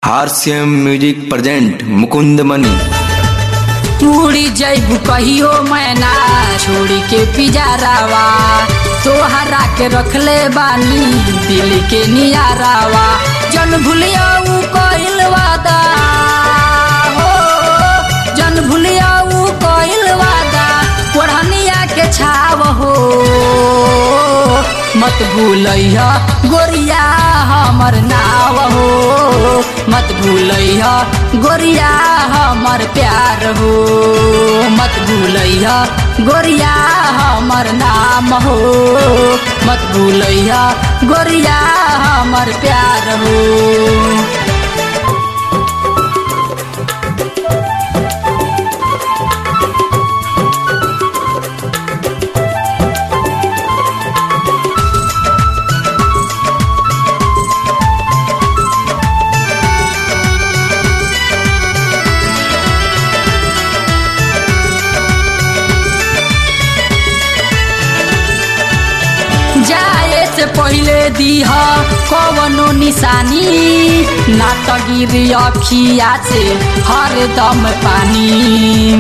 हारसीएम music present Mukund Mani उड़ी जैबू कहियो मैना छोड़ी के पिजारावा तोहरा के रखले बानी दिल के नियारावा जन भूलिया ऊ कइल वादा हो जन भूलिया ऊ कइल वादा ओढ़निया के छाव हो मत भूलैया गोरिया हमर नाव हो मत भूलैया गोरिया हमर प्यार हो मत भूलैया गोरिया हमर नाम हो मत भूलैया गोरिया हमर प्यार हो जाए से पहले दीह कवनो निशानी ना त गिरी अखिया से हरदम पानी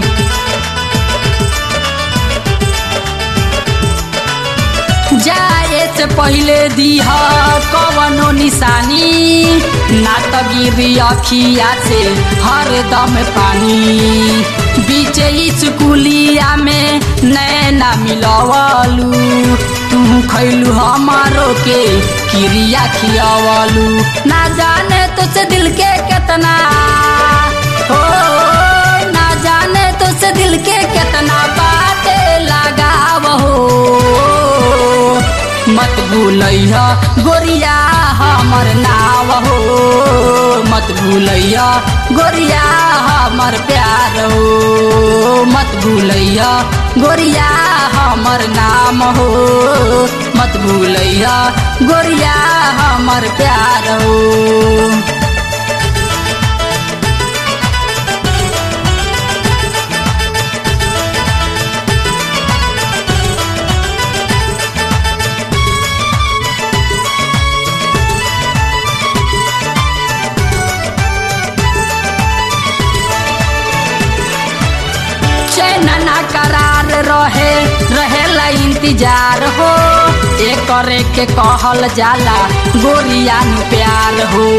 जाए से पहले दीह कवनो निशानी ना त गिरी अखिया से हरदम पानी बीचे स्कूलिया में नैना मिलवलू तू खैलू हमारो के क्रिया खियावलू ना जाने तुझसे दिल के कितना हो ना जाने तुझसे दिल के कितना बातें लगाव हो मत भूलैया गोरिया हमर नाव हो मत भूलैया गोरिया हमर प्यार हो मत भूलैया गोरिया हमर नाम हो मत भूलैया गोरिया हमर प्यार हो चैनना करार रहे रहेला इंतजार हो एक करे के कहल जाला गोरिया नु प्यार हो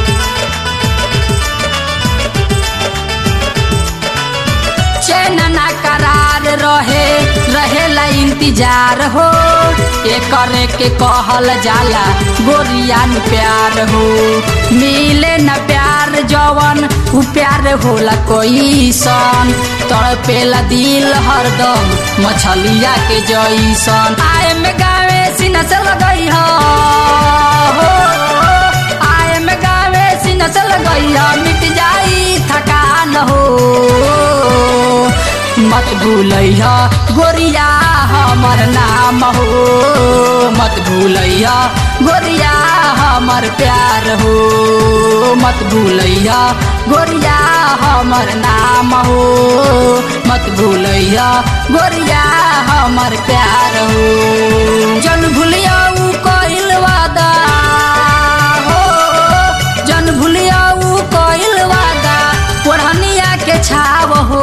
चैनना करार रहे रहेला इंतजार हो एक करे के कहल जाला गोरिया नु प्यार हो मिले न प्यार जवन उ प्यार होला कोई सन तड़पेला दिल हरदम मछलिया के जैसन आए में गावे सीना से लगई हो आए में गावे सीना से लगई हो मिट जाई थकान हो मत भूलैया गोरिया हमर नाम हो मत भूलैया गोरिया हमर प्यार हो मत भूलैया गोरिया हमर नाम हो मत भूलैया गोरिया हमर प्यार हो जन भूलिया ऊ कइल वादा हो जन भूलिया ऊ कइल वादा ओढ़निया के छाव हो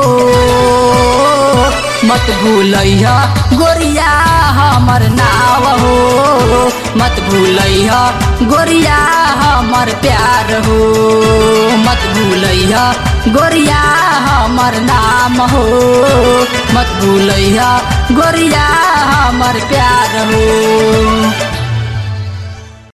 मत भूलैया गोरिया हमर नाव हो मत भूलैया गोरिया हमर प्यार हो मत भूलैया गोरिया हमर नाम हो मत भूलैया गोरिया हमर प्यार हो